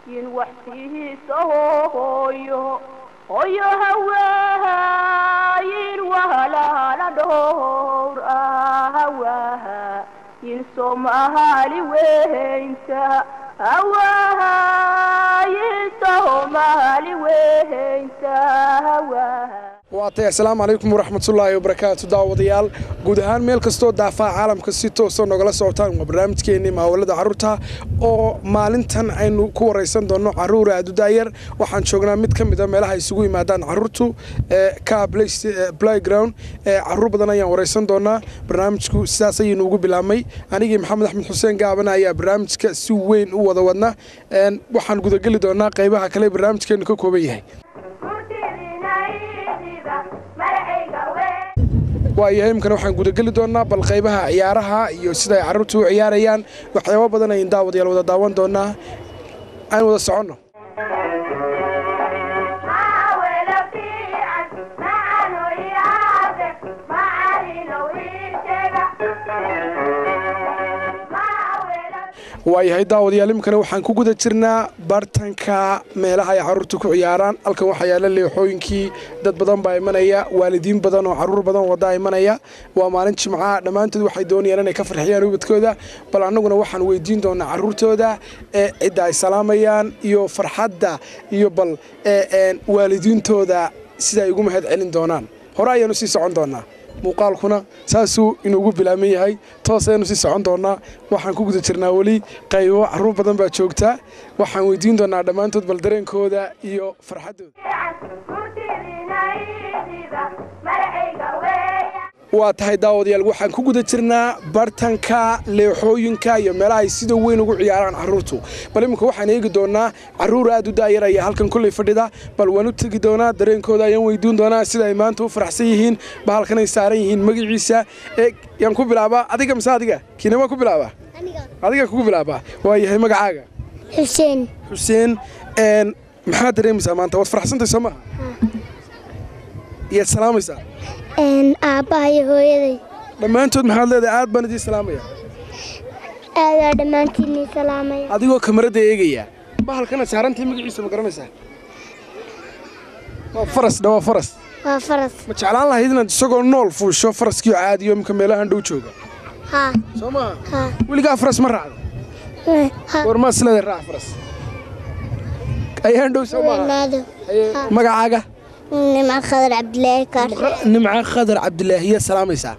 yin waxsiihiisa hooyo hooyo hawaaha yin wahalala dhowr ah hawaaha yin soomaali weynta hawaaha yin soomaali weynta hawaaha waatay assalaamu calaykum waraxmatullaahi wabarakaatu daawadayaal guud ahaan meel kastoo daafaa caalamka si toosa nogala socotaan waa barnaamijkeennii maawalada carruurta oo maalintan aynu ku waraysan doonno carruura adudaayar waxaan joognaa mid ka mida meelaha isugu yimaadaan carruurtu ka playground carruur badan ayaan waraysan doonaa barnaamijku sidaas ayaynu ugu bilaabmay anigii maxamed axmed xuseen gaabana ayaa barnaamijka si weyn u wada wadna waxaan gudageli doonaa qaybaha kale barnaamijkeennu ka kooban yahay waayahay imkana waxaan gudageli doonaa bal qaybaha ciyaaraha iyo sida ay carruurtu u ciyaarayaan waxyaabo badan ayn daawadayaal wada daawan doonaa aan wada soconno waayahay daawadayaal imkana waxaan ku guda jirnaa bartanka meelaha ay carruurtu ku ciyaaraan halkan waxaa yaalla leexooyinkii dad badan baa imanaya waalidiin badan oo carruur badan waddaa imanaya waa maalin jimcaha dhammaantood waxay doonayaan inay ka farxiyaan ubadkooda bal annaguna waxaan weydiin doonaa carruurtooda ee cidda ay salaamayaan iyo farxadda iyo bal waalidiintooda sida ay ugu mahad celin doonaan hore ayaanu sii socon doonaa muuqaalkuna saasuu inuugu bilaaban yahay toos ayanu sii socon doonaa waxaan ku guda jirnaa weli qaybo carruur badan baa joogta waxaan weydiin doonaa dhammaantood bal dareenkooda iyo farxaddooda waa tahay daawadayaal waxaan ku guda jirnaa bartanka leexooyinka iyo meelaha ay sida weyn ugu ciyaaraan carruurtu bal iminka waxaan eegi doonaa carruur aad u daayar ayaa halkan kulley fadhida bal waan u tegi doonaa dareenkooda ayaan weydiin doonaa sida ay maanta u faraxsan yihiin bahalkan ay saaran yihiin magaciisa yaan ku bilaabaa adiga mise adiga kiinama ku bilaabaa adiga kugu bilaabaa waa yahay magacaaga xuseen xuseen maxaad dareemaysaa maanta waad faraxsantay soo maha iyaad salaamaysaa aabbaha iyo hooyaday dhammaantood maxaad leedahay aad baan idiin salaamaya aadaa dhammaantiinii salaamaya adigoo kamarada eegaya bahalkana saarantay magaciisa ma garanaysaa waa faras dha waa faras waa faras ma jeclaan lahayd inaad isagoo nool fuusho faraskiio caadiyo imka meelahan dhow jooga haa soo maaha haa weligaa faras ma raacda haa goormaad isleedahay raac faras ayaan dhow soo maaha weynaado Haye, magacaaga nimca khadar cabdilaahi kaar nimca khadar cabdilaahiya salaamaysaa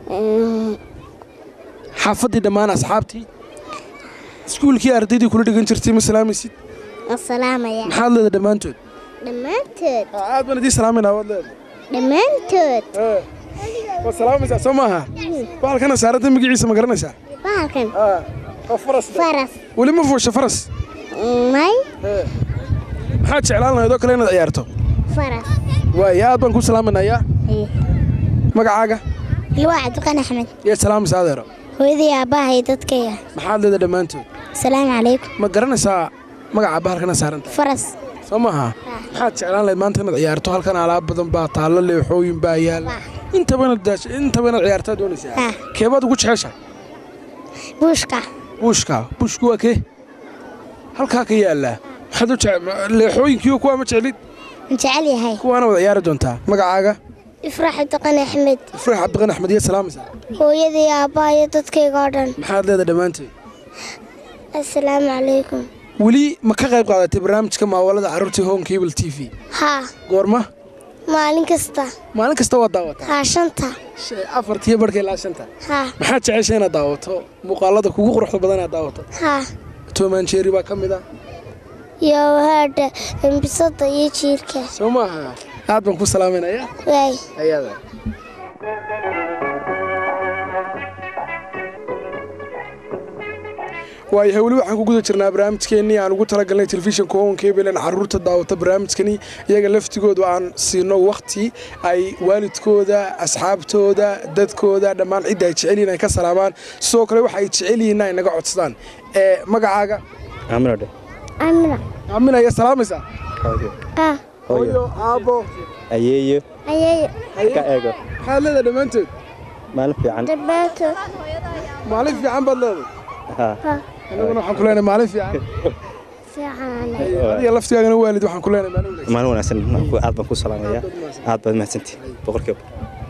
xaafaddii dhammaan asxaabtii iskuulkii ardaydii kula dhigan jirtay ma salaamaysid salaamaya maxaad leedahay dhammaantood dhammaantood aad baan idiin salaamayna waad leedahay dhammaantood waad salaamaysaa soo maaha bahalkana saaranta magaciisa ma garanaysaa bahalkan waa faras faras weli ma fuusha faras may maxaad jeclaan lahayd oo kale inaad ciyaarto faras waaya aad baan ku salaamaynayaa magacaaga ilwaa cabdiqan axmed yaad salaamaysaa adeero hooyaday aabbaha iyo dadkayga maxaad leedahay dhammaantood asalaamu calaykum ma garanaysaa magaca bahalkana saaranta faras soo maaha maxaad jeclaan lahayd maanta inaad ciyaarto halkan alaab badan baa taallo leexooyin baa yaala intaba inaad daasho intaba inaad ciyaartaa doonaysaa Ah. keebaad ugu jecesha buushka buushka buushku waa kee halkaa ka yaallaa maxaad u jece leexooyinkiiyo kuwaa ma jeclid ma jecel yahay kuwaana wada ciyaari doontaa magacaaga ifraax cabdiqan axmed ifraax cabdiqan axmed iyo salaamaysaa hooyaday aabbaha iyo dadkayga oo dhan maxaad leedahay dhammaanteed asalaamu calaykum weli ma ka qayb qaadatay barnaamijka maawalada carruurta home cable t v haa goorma maalin kasta maalin kasta waad daawataa haa shanta Shay- afartiyo barhka ilaa shanta haa maxaad jecesha inaad daawato muuqaalada kugu quruxda badan inaad daawato haa toman jeeri baa ka mid ah iyo haadha embisada iyo jiirka soo maaha aad baan ku salaamaynayaa waay ayada waayahay weli waxaan ku guda jirnaa barnaamijkeennii aan ugu talagalnay telefishinka home cable in carruurta daawata barnaamijkani iyaga laftigoodu aan siino wakhti ay waalidkooda asxaabtooda dadkooda dhammaan cidda ay jecel yihiin ay ka salaamaan sidoo kale waxa ay jecel yihiin ay naga codsadaan ee magacaaga Amrade. amina aamin ayaa salaamaysaa ah hooyo aabbo Ayeeyo ayeeyo ka eego. maxaad leedahay dhammaantood Maalin fiican. dhammaantood maalin fiican baad leedahay Ha. annaguna waxaan ku leenahay maalin fiican fiican adiga laftigaagana waalid waxaan ku leenahay maalin wanaagsan maalin wanaagsan aad baan ku salaamayaa aad baad mahadsantihi boqolkiiba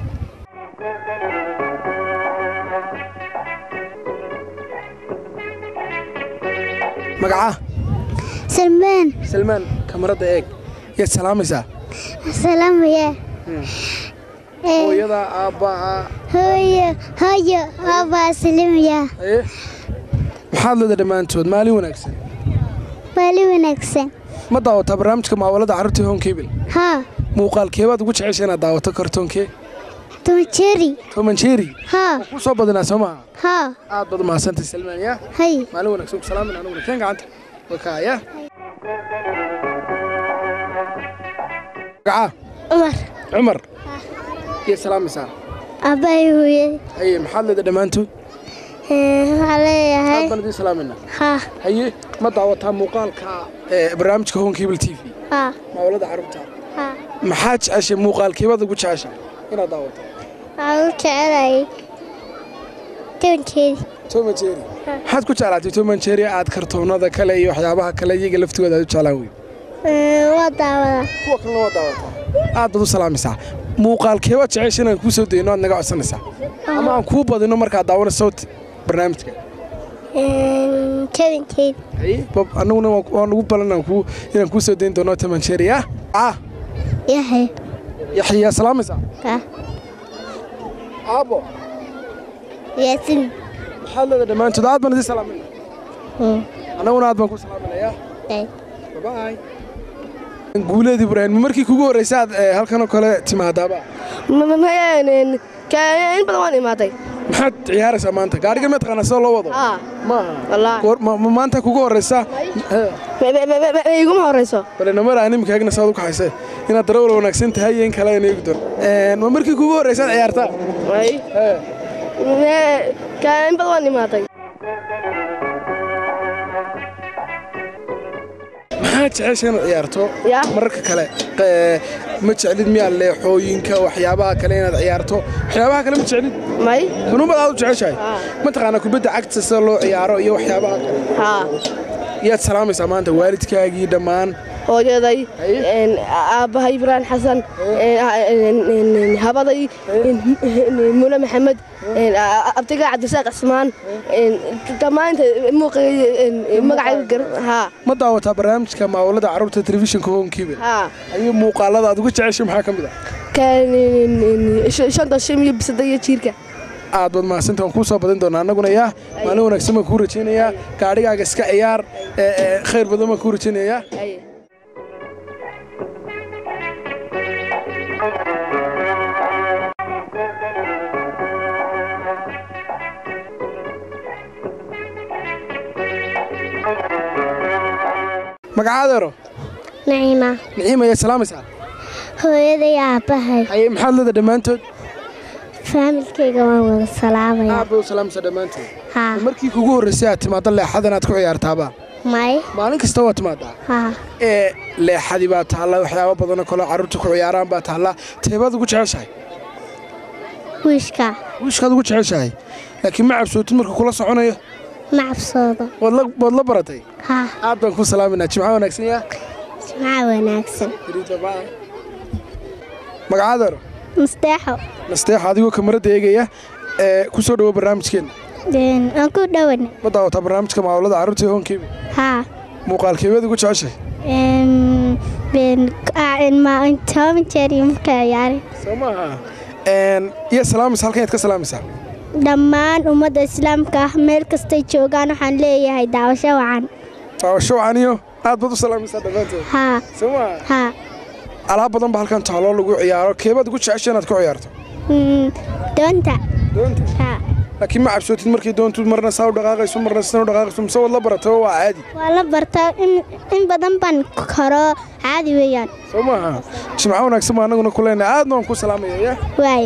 magaca salmaan salmaan kamarada eeg yaad salaamaysaa salaamaya hooyada aabbaha hooyo hooyo aabaa salimaya haye maxaad leeda dhammaantood maalin wanaagsan baali wanaagsan ma daawataa barnaamijka maawalada carruurtii home cable haa muuqaalkeebaad ugu jecesha inaad daawato kartoonkee tumajeri toman jeeri haa ku soo badinaa soo maaha haa aad baad umahadsantay salmaan yaa hay maalin wanaagsan ku salaamin aniguna keen gacanta wakaaya magaca cumar cumar iyo salaamaysaa aabbahay hooyada haye maxaad leeda dhammaantood waxaa leeyahay aad baan idiin salaamayna haa haye ma daawataa muuqaalka ee barnaamijka home cable t v haa maawalada carruurta haa maxaad jeceshay muuqaalkeebaad ugu jeceshaa inaad daawato waxaan u jecelahay tumanjeedi toman jeeri maxaad ku jeclaatay toman jeeri aad kartoonada kale iyo waxyaabaha kale iyaga laftigooda aad u jeclaan wey waa daawadaa kuwa kalena waa daawataa aad baad u salaamaysaa muuqaalkeebaad jecesha inaan kuu soo dayno aad naga codsanaysaa ama aan kuu badino markaad daawanayso barnaamijka tumanjeedi Bob, annaguna waa waa nagu balan inaan kuu- inaan kuu soo dayn doono toman jeeri ah ah yahay yaxyaa salaamaysaa haa aabo yaasin maxaad leeda dhammaantood aad baan idin salaamayna annaguna aad baan ku salaaminayaa Bye-bye. guuleed ibraahim ma markii kugu horreysay aad eh, halkan oo kale timaadaaba in badan waan imaaday maxaad ciyaaraysaa maanta gaariga ma taqaanaa sida loo wado haa maaha wallaahi Goor- ma ma maanta kugu horreysa iguma horeyso bale namara animka eegna saad u kaxayse inaad darawal wanaagsan tahay iyo in kale aan eegi doono ma markii kugu horreysa aad ciyaartaa Way. Eh, in badan waan imaaday maxaad jecesha inaad ciyaarto Ya. mararka kale eh, ma jeclid miyaa leexooyinka waxyaabaha kale inaad ciyaarto waxyaabaha kale ma jeclid may kanuunbaad aad u jeceshahay Ah. mataqaanaa kubadda cagta sida loo ciyaaro iyo waxyaabaha kale haa yaad salaamaysaa maanta waalidkaagii dhammaan hooyaday Haye. een, aabbahay ibraan xasan een, een, habaday een, mule maxamed een, a- a- abtiga cabdisaaq cismaan een, dhammaanta magacayga gar haa ma daawataa barnaamijka maawalada carruurta telefishinka hoonkiiba haa ayuu muuqaalada aad uga jeceshay maxaa ka mid ah Kan, een, een, sh- shanta shim iyo bisada iyo jiirka aad baad mahadsanta waan kuu soo badin doonaa annaguna yaa maalin wanaagsan baan kuu rajaynayaa gaadhigaaga iska ciyaar ee, ee, khayr badan baan kuu rajaynayaa Haye. magacaadeero naciima niciima ayaad salaamaysaa hooyaday aabbahay haye maxaad leeda dhammaantood faamilkayga waan wada salaamaya aad bay u salaamaysaa dhammaantood haa markii kugu horraysay aad timaaddo leexadan aad ku ciyaartaaba may maalin kasta waa timaadaa haa ee leexadii baa taalla waxyaabo badanoo kaleo carruurta ku ciyaaraan baa taalla teebaad ugu jeceshahay wiishka wiishkaad ugu jeceshahay laakiin ma cabsootid marka kula soconayo ma cabsoodo waad la- waad la baratay haa aad baan kuu salaaminaa jimca wanaagsan yaa jimca wanaagsan magacaadeero musteexo nasteexa adigoo kamarada eegaya ee ku soo dhowo barnaamijkeenna aan ku dhowan ma daawataa barnaamijka maawalada carruurta ee hoonkeeba haa muuqaalkeebaad ugu jeceshahay toban jeer iyo markaa ciyaari soo maaha iyo salaamaysa halkan yaad ka salaamaysaa dhammaan ummadda islaamka ah meel kastay joogaan waxaan leeyahay daawasho wacan daawasho wacaniyo aad baad u salaamaysaa dhammaantood haa soo maaha haa alaab badan ba halkan taaloo lagu ciyaaro keebaad ugu jecesha inaad ku ciyaarto Mm, doonta doonta haa laakiin ma cabsootid markii doontu marna saa u dhaqaaqayso marna sidan u dhaqaaqayso mise waad la baratay waa caadi waa la bartaa in in badan baan karo caadi weeyaan soo maaha jimco wanaagsan baa annaguna ku leenahay aadna waan ku salaamaya ya waaye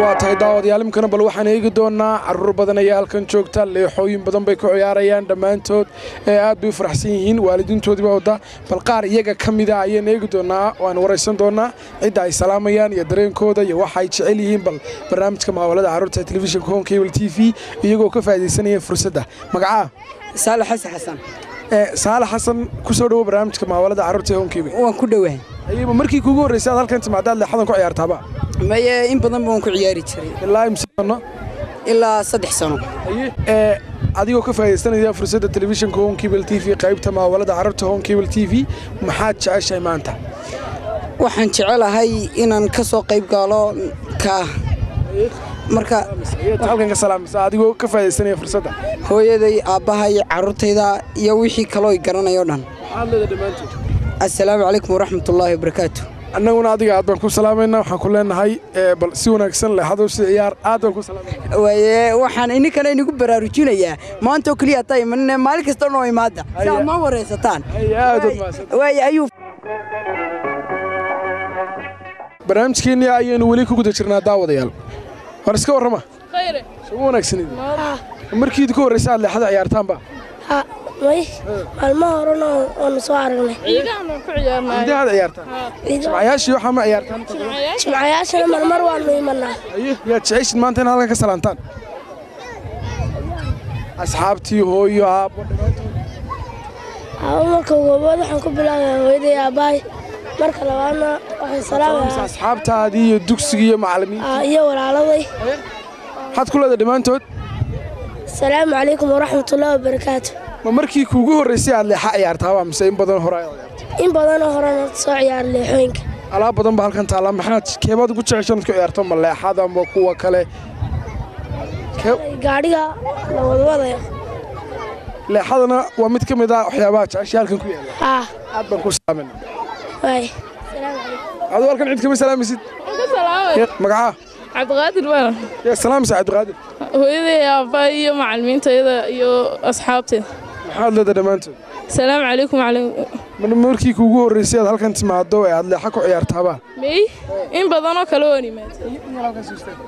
waa tahay daawadayaal imkana bal waxaan eegi doonaa caruur badan ayaa halkan joogta leexooyin badan bay ku ciyaarayaan dhammaantood ee aad bay u faraxsan yihiin waalidiintoodiiba wadda bal qaar iyaga ka mida ayaan eegi doonaa waan waraysan doonaa cidda ay salaamayaan iyo dareenkooda iyo waxa ay jecel yihiin bal barnaamijka muhaawalada carruurta ee telefishinka home cable t v iyagoo ka faa'iidaysanaya fursadda magacaa saalax xasan xasan ee saalax xasan ku soo dhowo barnaamijka muhaawalada carruurta ee home cable waan ku dhowahay ayaba markii kuugu horraysay aad halkan timaadaad leexadan ku ciyaartaaba maye in badan baan ku ciyaari jiray ilaa imse sano ilaa saddex sano ee adigoo ka faa'iidaysanaya fursadda telefishinka home cable t v qaybta muhaawalada carruurta home cable t v maxaad jeceshahay maanta waxaan jecelahay inaan ka soo qayb galo ka marka Ayaad halkan ka salaamaysa adigoo ka faa'iidaysanaya fursadda hooyaday aabbahay carruurtayda iyo wixii kaloo i garanayo dhan maxaad leedahay dhammaantood assalaamu calaykum waraxmatullaahi wabarakaatu annaguna adiga aad baan ku salaamaynaa waxaan ku leenahay ee, bal si wanaagsan leexadow si ciyaar aad baan ku salaamayna waaye waxaan ininkana inigu baraarujinayaa maanta oo keliya hataa imanine maalin kasta noo imaada si aad noo waraysataan Ay, aad waad mahadsan waaye ayuu barnaamijkeennii ayaynu weli ku guda jirnaa daawadayaal war iska warrama khayre soo wanaagsanid markiid ku horraysa aad leexada ciyaartaanba Ha, may maalmo horena waanu soo aragnay ciidahan waan ku ciyaarnay ciidahaad ciyaartaan jimcayaashii waxaa ma ciyaartaan jimcayaashana marmar waanu imanaa aye yaad jeceshid maanta in halkan ka salaantaan asxaabtii hooyo aabbo aba marka goobood waxaan ku bilaabaya hooyaday aabbahay marka labaadna waxaan salaamaya asxaabtaadii iyo dugsigii iyo macallimiinta aa, iyo walaaladay maxaad ku leedahay dhammaantood asalaamu calaykum waraxmatullaahi wabarakaatu ma markii kuugu horraysay aad leexa ciyaartaaba mise in badan hore ayaad ciyaartay in badanoo horena soo ciyaara leexooyinka alaab badan baa halkan taalla maxaad keebaad ugu jeceshan ku ciyaarto ma leexada ma kuwa kale Kee- gaadhiga la wadwadayo leexadana waa mid ka mid ah waxyaabaha jeceshay halkan ku yaalla haa aad baan ku salaamayna waay aduu halkan cid kama salaamaysid ka salaamay Yee, magacaa cabdiqaadir baan yaa salaamaysa cabdiqaadir hooyaday aabbahay iyo macallimiintayda iyo asxaabteeda maxaad leedahay dhammaantood salaamu calaykum calaykum mar markii kuugu horraysay aad halkan timaado ee aad leexa ku ciyaartaaba mey in badanoo kale waan imaad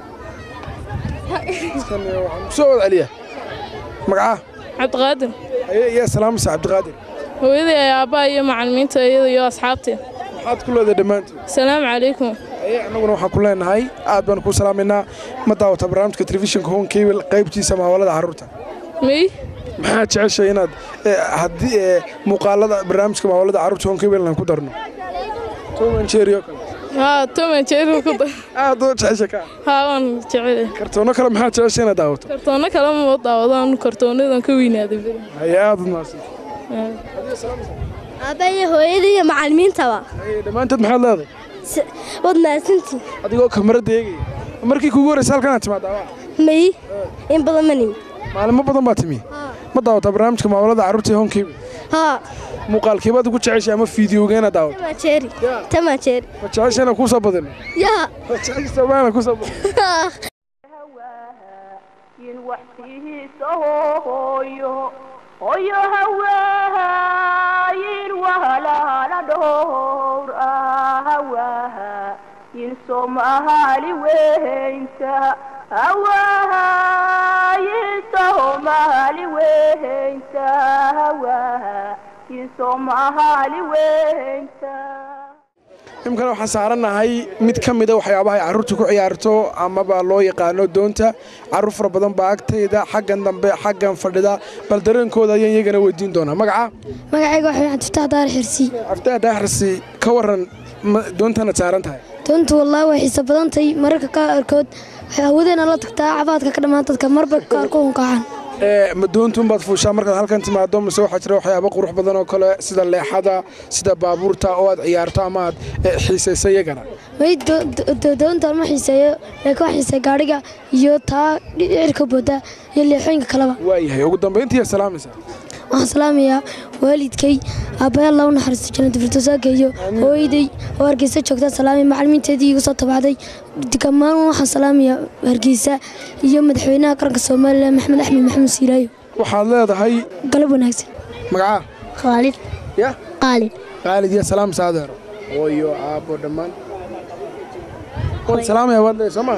soo wad celiya magacaa cabdiqaadir Aye, yaa salaamaysa cabdiqaadir hooyaday aabbahay iyo macallimiintayda iyo asxaabteeda maxaad ku leedahay dhammaantood salaamu calaykum Aye, annaguna waxaan ku leenahay aad baan ku salaamaynaa ma daawata barnaamijka telefishinka home cable qaybtiisa muhaawalada carruurta mey maxaad jeceshay inaad eh, haddii eh, muuqaalada barnaamijka muhaawalada carruurta home cable aan ku darno Tom and Jerry oo kale haa toman jeeru ku da aad oo jeceshay ka haa waan jecel kartoono kale maxaad jeceshay inaad daawato kartoono kale ma daawadaan kartoonadan ka weynaaday beri haye aad u mahadsan aabbayo hooyadii iyo macallimiintaba Haye, dhammaantood maxaad leedahay waad mahadsantii adigoo kamarada eegaya markii kuugu horraysay halkan aad timaadaaba may in badan manin maalimo badan baa timi ma daawataa barnaamijka muhaawalada carruurta ee home cable haa muuqaalkeebaad ugu jeceshay ama fiidiyowga inaad daawato tamajeeri tamajeeri ma jeceshay inaan kuu soo badino yaa ma jeceshay soomaalina kuu soo badino yin waxsiihiisa hooyo hooyo hawaaha yin wahalala dhowr ah hawaaha yin soomaali weynta hawaaha yin soomaali weynta hawaaha yin soomaali weynta imkana waxaan saarannahay mid ka mida waxyaabaha ay carruurtu ku ciyaarto amaba loo yaqaano doonta carruur fara badan baa agtayda xaggan dambe xaggan fadhida bal dareenkooda ayaan iyagana weydiin doonaa magaca magacayga waxay cabdifataax daar xirsi cabdiah daaxrsi ka waran ma- doontanaad saaran tahay doontu wallaahi way xiiso badan tahay mararka qaarkood waxay hawadeena la tagtaa cabaadka ka dhammaan dadka marba qaar ku hunqaacan ee ma doontuunbaad fuushaa markaad halkan timaado mise waxaa jira waxyaabo qurux badan oo kale sida leexada sida baabuurta oo aad ciyaarto ama aad eh, xiisayso iyagana may doonta ma xiiseeyo laakiin wax xiiseeya gaadhiga iyo taa dhicirka booda iyo leexooyinka kaleba waayahay ugu dambayntii aad salaamaysaa waxaan salaamayaa waalidkay aabbayaal lagu naxariisto jannada firdowsaaka iyo hooyaday oo hargeysa joogtaa salaamay macallimiinteedii igu soo tabacday dhammaan waxaan salaamayaa hargeysa iyo madaxweynaha qaranka soomaaliya maxamed axmed maxamed siiraayo waxaad leedahay galab wanaagsan magacaa khaalid ya qaalid qaalid iyo salaam saadeero hooyo aabbo dhammaan waad salaamaya waad leedahay soo maaha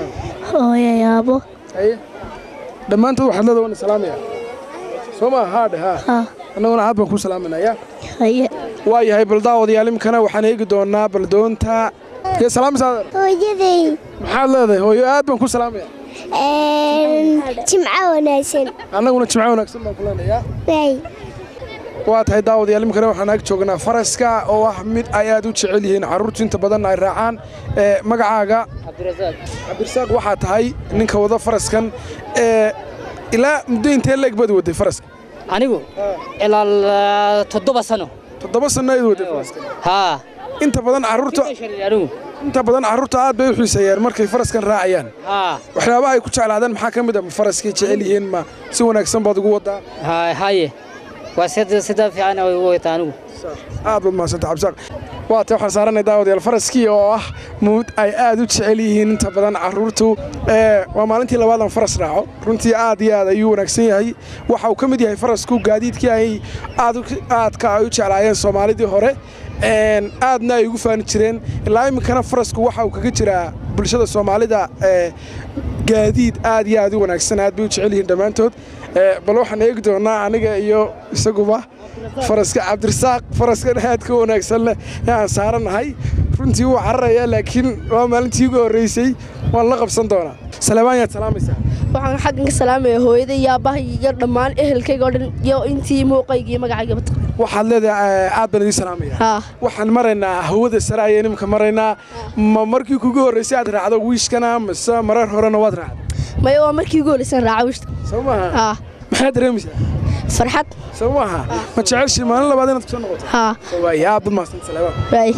hooyo yaabo haye dhammaantood waxaad leedahay waan salaamaya soo maa haadhe haa haa annaguna aad baan ku salaaminaya haye waa yahay bal daawadayaal imikana waxaan eegi doonaa baldoonta yee salaamaysa adeer hooyaday maxaad leedahay hooyo aad baan ku salaamaya jimco wanaagsan annaguna jimco wanaagsan baan ku leenayaa waay waa tahay daawadayaal imikana waxaan ag joognaa faraska oo ah mid ay aad u jecel yihiin carruurtu inta badan ay raacaan ee magacaaga cabdirasaaq waxaa tahay ninka wada faraskan ee ilaa muddo intee leeg baad waday faraska anigu ilaa toddoba sano toddoba sanno ayd waday faraskan haa inta badan carruurta anigu inta badan carruurta aad bay u xiiseeyaan markay faraskan raacayaan haa waxyaabaha ay ku jeclaadaan maxaa ka mid ah ma faraskay jecel yihiin ma si wanaagsan baad ugu wadaa haa haye waa sida sida fiican ay ugu wata anigu aad baad mahadsanta cabdisaaq waa tay waxaan saaranay daawadayaal faraskii oo ah muud ay aad u jecel yihiin inta badan carruurtu ee waa maalintii labaad aan faras raaco runtii aad iyo aad ayuu wanaagsan yahay waxa uu ka mid yahay farasku gaadiidkii ay aad u- aadka ay u jeclaayeen soomaalidii hore een, aadna ay ugu faani jireen ilaa iminkana farasku waxa uu kaga jiraa bulshada soomaalida ee gaadiid aad iyo aad u wanaagsan aad bay u jecel yihiin dhammaantood Ee, bal waxaan eegi doonaa aniga iyo isaguba faraska cabdirasaaq faraskan aadka u wanaagsan leh ee aan saaranahay runtii wuu cararayaa laakiin waa maalintii ugu horreysay waan la qabsan doonaa salebaan yaad salaamaysaa waxaan xaggan ka salaamaya hooyaday iyo aabbahay iyo dhammaan ehelkayga oo dhan iyo intii muuqayga iyo magacayga bata waxaad leedahay ee, aad baan idiin salaamaya haa waxaan maraynaa hawada sare ayaan imika maraynaa ma markii kugu horreysay aad raacdo wiishkana mise marar horena waad raacday maya waa markii ugu horreysaan raaca wishta soo maaha haa maxaad dareemaysaa farxad soo maaha ma jeceshii maalin labaad inaad kusoo noqoto haa waay aad baad mahadsan salebaan waay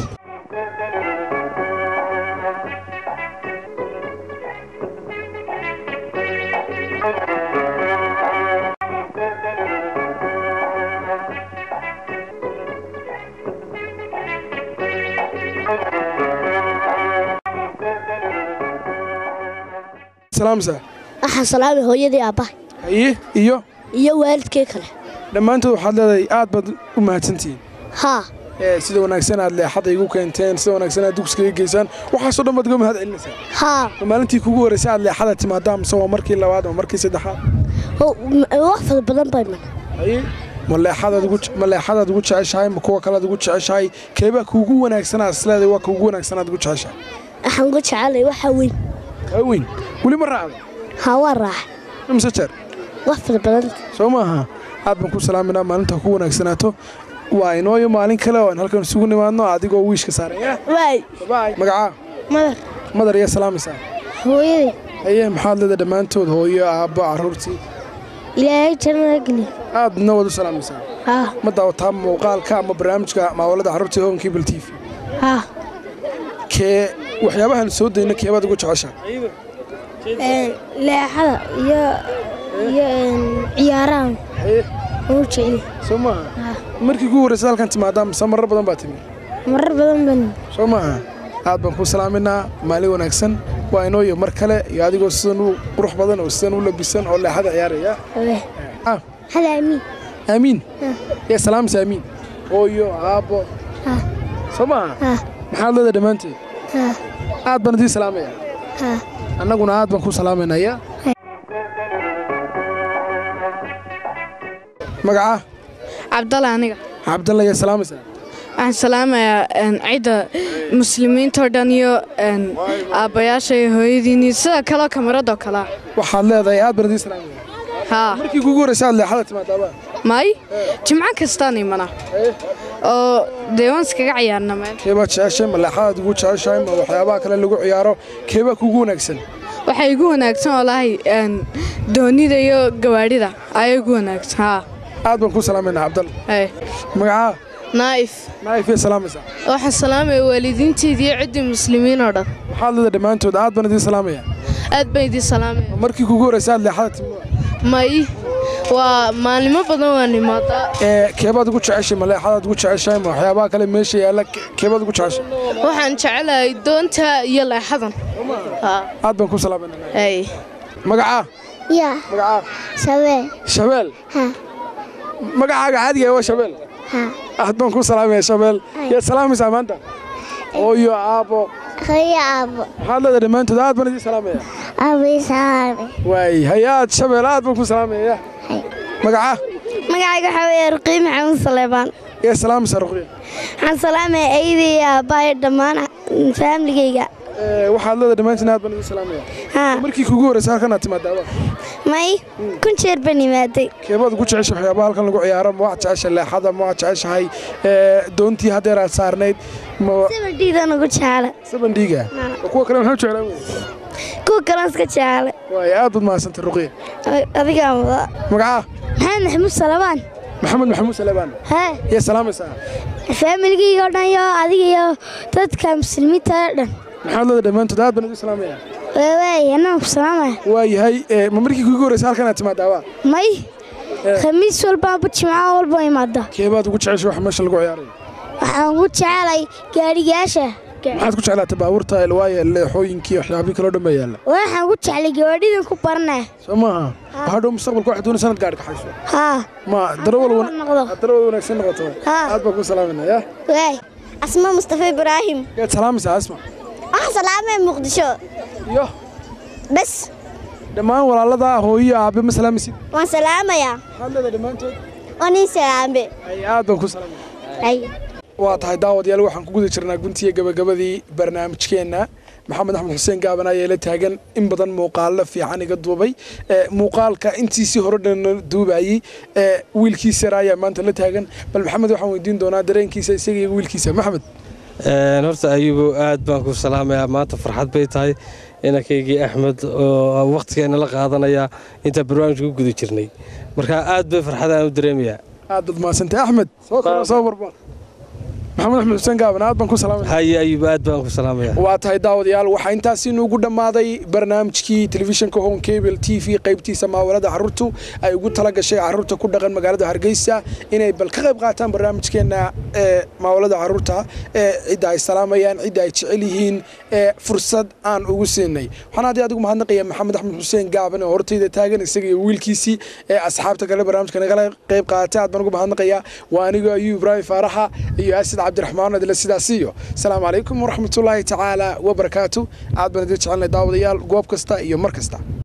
salaamaysaa waxaan salaamay hooyadii aabbahay haye iyo iyo waalidkay kale dhammaantood waxaad leedahay aad baad u mahadsantihiin haa ee sida wanaagsan aad leexada igu keenteen sida wanaagsan aad dugsiga iga geysaan waxaasoo dhan baad uga mahad celinaysaa haa ma maalintii kugu horreysay aad leexada timaadaa mise waa markii labaad ama markii saddexaad Ho- m- wax fara badan baa iman haye ma leexadaad ugu ma leexadaad ugu jeceshahay ma kuwa kalead ugu jeceshahay keebaa kuugu wanaagsanaa isleedahay waa kuugu wanaagsanaad ugu jeceshahay waxaan uga jecelay waxa weyn kaa weyn weli ma raacdo haa waa raaxa imse jeer wax fara badan soo maaha aad baan ku salaaminaa maalinta ku wanaagsanaato waa inooyo maalin kale oo aan halkan isugu nimaadno adigoo wiishka saaraya waay magacaa madar madar iyo salaamaysaa hooyadii haye maxaad leedahay dhammaantood hooyo aabbo carruurtii ilaahay jannada geliya aadna waad u salaamaysaa haa ma daawataa muuqaalka ama barnaamijka maawalada carruurta ee honkii bal t v haa kee waxyaabahan soo dayna keebaad ugu jeceshaa leexada iyo iyo ciyaarahan u jecel soo maaha markii kugu horreysay halkan timaadaa mise marar badan baa timi marar badan ban soo maaha aad baan kuu salaaminaa maalin wanaagsan waa inooyo mar kale iyo adigoo sidan u qurux badan oo sidan u labisan oo leexada ciyaaraya Ah, hada amiin aamiin yaa salaamaysa aamiin hooyo aabbo haa soo maaha haa maxaad leedahay dhammaanteed haa aad baan idiin salaamaya haa annaguna aad baan ku salaamaynayaa magacaa cabdalla aniga cabdalla yaa salaamaysaa waxaan salaamayaa een, cidda muslimiinta oo dhan iyo een, aabbayaasha iyo hooyadiin iyo sida kaleo kamaradoo kalea waxaad leedahay aad baan idiin salaamaya haa markii kugu horreysay aad leexada timaadaaba may jimco kastaan imana oo dee waan iskaga ciyaarna meel keebaad jeceshay ma leexadaad ugu jeceshahay ma waxyaabaha kale lagu ciyaaro keebaa kugu wanaagsan waxaa igu wanaagsan oo lahay een, doonida iyo gawaadhida ayaa igu wanaagsan haa aad baan ku salaamaynaa cabdalla Hey. magacaa naa'if naayif yaa salaamaysaa waxaan salaamaya waalidiinteedii iyo ciddii muslimiin oo dhan waxaad leedahay dhammaantood aad baan idiin salaamaya aad baan idiin salaamaya markii kugu horreysay aad leexada timada may waa maalimo badan waan imaadaa ee keebaad ugu jeceshay ma leexadaad ugu jeceshahay ma waxyaabaha kale meesha yaalla ke- keebaad ugu jeceshay waxaan jecelahay doonta iyo leexadan Haa. aad baan ku salaamaynaa Hey. magacaa yaa magacaa sabee shabeel haa magacaaga caadiga waa shabeel haa aad baan ku salaamaya shabeel yaad salaamaysaa maanta hooyo aabbo hooyo aabo maxaad leedahay dhammaantood aad baan idiin salaamaya abisaame waay hayaad shabeel aad baan ku salaamaya magaca magacayga waxaa weeye ruqiy maxamuud saleebaan ee salaamaysa ruqya waxaan salaamaya eydii iyo aabbahay dhammaan faamligayga waxaad leedahay dhammaantiin aad baan idin salaamaya haa markii kugu horreysay halkan aad timaadaaba may kun jeer baan imaaday keebaad ugu jeceshay waxyaabaha halkan lagu ciyaaro ma waxaad jeceshay leexada ma waxaad jeceshahay ee, doontii haddeer aad saarnayd ma sabadhiidan ugu jecla sabandhiiga kuwa kale maxaa jeclaan wey kuwa kalan iska jecla waay aad baad mahadsantay ruqya adigaa muda magaca maxamed maxamuud salabaan maxamed maxamuud salebaan hee yee salaamaysaa faamiligayga oo dhan iyo adiga iyo dadka muslimiinta oo dhan maxaad leedahay dhammaantood aad baan idin salaamaya waawaaye annaga ku salaamaya waayahay ee, ma markii kugu horreysay halkan aad timaadaaba may khamiis walbaanba jimco walba imaada keebaad ugu jeceshay wax meesha lagu ciyaarayo waxaan ugu jecelay gaadhigaasha maxaad ku jeclaatay baabuurta ilwaaya leexooyinkii waxyaabihii kaloo dhan baa yaalla waxaan ugu jeclay gawaadhidan ku baranaa soo maaha waxaa dhow mustaqbalka waxaad doonaysaa inaad gaadhi kaxayso haa ma darawal wan- noqdo darawal wanaagsan noqoto Haa. aad baan ku salaaminaa ya waay asma mustafa ibraahim yaad salaamaysaa asma waxaan salaamay muqdisho iyo bas dhammaan walaalada hooyo aabe ma salaamaysid waan salaamayaa maxaad leedahay dhammaantood waa nin salaambe ay aad baan ku salaaminaa ay waa tahay daawadayaal waxaan ku guda jirnaa guntiya gabagabadii barnaamijkeenna maxamed axmed xuseen gaaban ayaa la taagan in badan muuqaalo fiican iga duubay ee, muuqaalka intiisii hore dhan duubayey ee, wiilkiisa yar ayaa maanta la taagan bal maxamed waxaan weydiin doonaa dareenkiisa isaga iyo wiilkiisa maxamed Een, horta ayubo aad baan ku salaamayaa maanta farxad bay tahay inankaygii axmed oo wakhtigeena la qaadanaya intaan barnaamijka ku guda jirnay marka aad bay farxadaan u dareemayaa aad baad mahadsantay axmed soo koro soo barbaan maxamed axmed xuseen gaaban aad baan ku salaamaya haye ayubo aad baan ku salaamayaa waa tahay daawadayaal waxaa intaasi inuugu dhammaaday barnaamijkii telefishinka home cable t v qaybtiisa maawalada carruurtu ay ugu tala gashay carruurta ku dhaqan magaalada hargeysa inay bal ka qayb qaataan barnaamijkeenna ee maawalada carruurta ee cidda ay salaamayaan cidda ay jecel yihiin ee fursad aan ugu siinay waxaan haddii adigu mahadnaqaya maxamed axmed xuseen gaaban oo hortayda taagan isaga iyo wiilkiisii ee asxaabta kale barnaamijka nagala qayb qaatay aad baan ugu mahadnaqayaa waa anigo ayuu ibraahim faaraxa iyo asid cabdiraxmaan adila sidaas iyo asalaamu calaykum waraxmatullaahi tacaala wabarakaatu aad baan idin jecelnay daawadayaal goob kasta iyo mar kasta